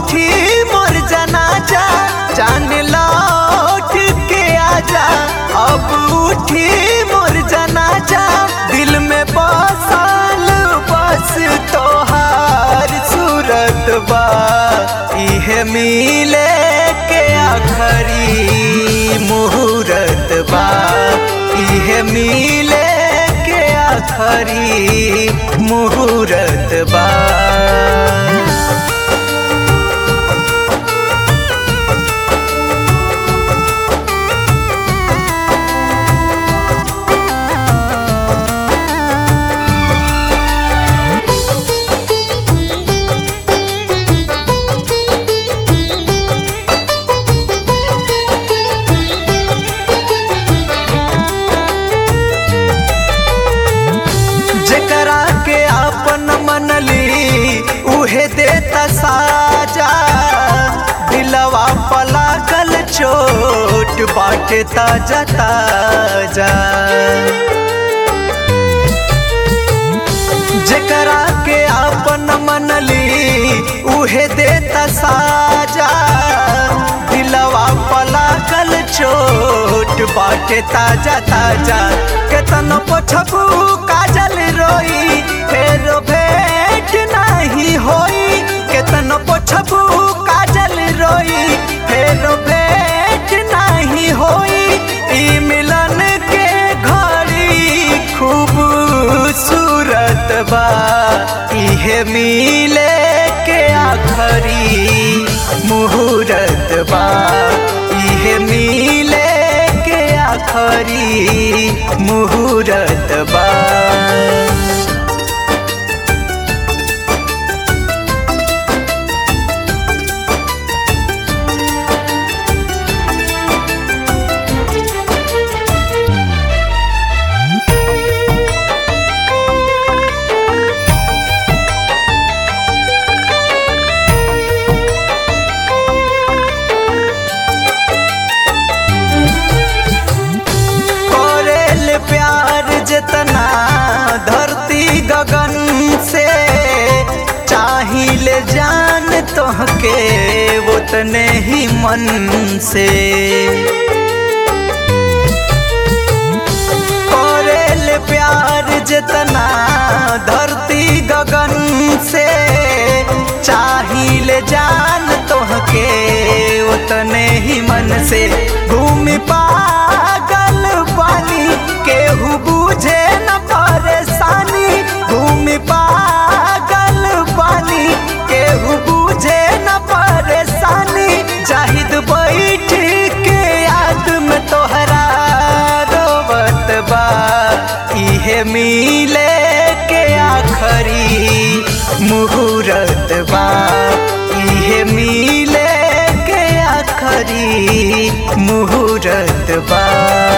उठी मोर जनाजा जान लौट के आजा अब उठी मोर जनाजा दिल में बसल बस तोहार सूरत बा इहे मिले के आखरी मुहूर्त बा इहे मिले के आखरी मुहूर्त बा जेकरा के आपन मनली उहे देता साजा दिलवा पलागल चोट बाटे ताजा ताजा जेकरा के आपन मनली उहे देता साजा दिलवा पलागल चोट बाटे ताजा ताजा केतन पोछबू काजल रोई फेर भेंट नहीं होई केतन पोछबू काजल रोई फेर भेंट नहीं होई ई मिलन के घड़ी खूब सूरत बा इहे मिले के आखरी मुहूर्त बा इहे मिले के आखरी मुहूर्त बा करेल प्यार जितना धरती गगन से चाहिए जान तोहके उतने ही मन से करेल प्यार जितना धरती गगन से चाहिए जान तोहके उतने ही मन से घूम पागल पानी केहू बुझे न परेशानी घूम पागल पानी केहू बुझे न परेशानी जाहिद बैठ के याद में तोहरा रोवत बा इहे मिले के आखरी मुहूर्त बा इहे मिले के आखरी मुहूर्त बा